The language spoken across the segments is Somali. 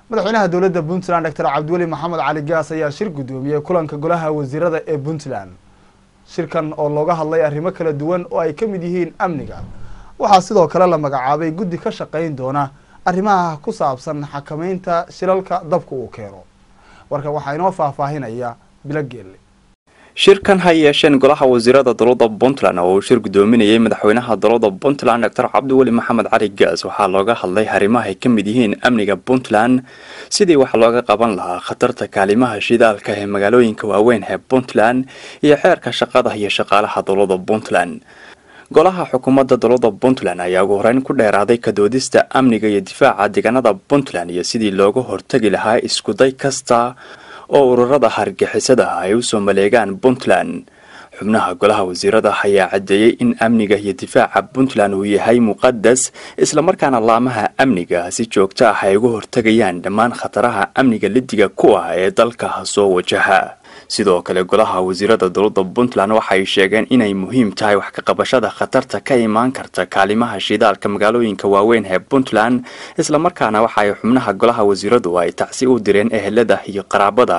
madaxweynaha dowladda puntland doctor cabdiweli maxamed cali gaas ayaa shir guddoomiyey kulanka golaha wasiirada ee puntland shirkan oo looga hadlay arrimo kala duwan oo ay ka mid yihiin amniga waxaa sidoo kale la magacaabay guddi ka shaqayn doona arrimaha ku saabsan xakameynta shilalka dabka uu keeno warkan waxaa inoo faahfaahinaya bilo geelle shirkan ha yeesheen golaha wasiirada dowladda puntland oo uu shir guddoominayay madaxweynaha dowladda puntland doctor cabdiweli maxamed cali gaas waxaa looga hadlay arrimaha ay ka mid yihiin amniga puntland sidii wax looga qaban lahaa khatarta kaalimaha shidaalka ee magaalooyinka waaweyn ee puntland iyo xeerka shaqada iyo shaqaalaha dowladda puntland golaha xukuumadda dowladda puntland ayaa ugu horeyn ku dheeraaday kadoodista amniga iyo difaaca deegaanada puntland iyo sidii looga hortagi lahaa iskuday kasta oo ururada hargixisada ay usoo maleegaan puntland xubnaha golaha wasiirada ayaa caddeeyey in amniga iyo difaaca puntland uu yahay muqadas islamarkaana laamaha amniga si joogto ah ay uga hortagayaan dhammaan khataraha amniga lidiga ku ah ee dalka soo wajaha sidoo kale golaha wasiirada dowladda puntland waxay sheegeen inay muhiim tahay wax ka qabashada khatarta ka imaan karta kaalimaha shidaalka magaalooyinka waaweyn ee puntland islamarkaana waxa ay xubnaha golaha wasiiradu ay tacsi u direen ehelada iyo qaraabada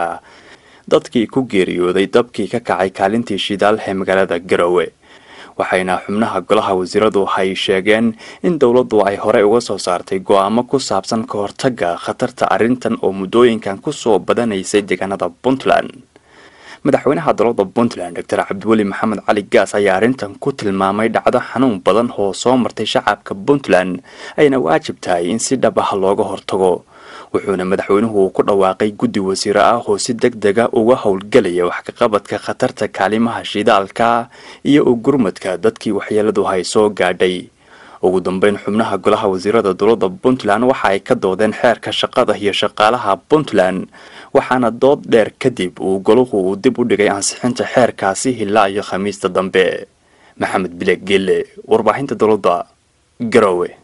dadkii ku geeriyooday dabkii ka kacay kaalintii shidaal ee magaalada garowe waxayna xubnaha golaha wasiiradu ay sheegeen in dowladdu ay horey uga soo saartay go-aamo ku saabsan ka hortaga khatarta arrintan oo muddooyinkan kusoo badanaysay deegaanada puntland madaxweynaha dowladda puntland doctor cabdiweli maxamed cali gaas ayaa arrintan ku tilmaamay dhacdo xanuun badan oo soo martay shacabka puntland ayna waajib tahay in si dhab ah looga hortago wuxuuna madaxweynuhu ku dhawaaqay guddi wasiiro ah oo si deg dega uga howlgelaya wax kaqabadka khatarta kaalimaha shidaalka iyo u gurmadka dadkii waxyeeladu hay soo gaadhay ugu dambeyn xubnaha golaha wasiirada dowladda puntland waxa ay ka doodeen xeerka shaqada iyo shaqaalaha puntland waxaana dood dheer kadib uu golahu uu dib u dhigay ansixinta xeerkaasi ilaa iyo khamiista dambe maxamed bile gelle warbaahinta dowladda garowe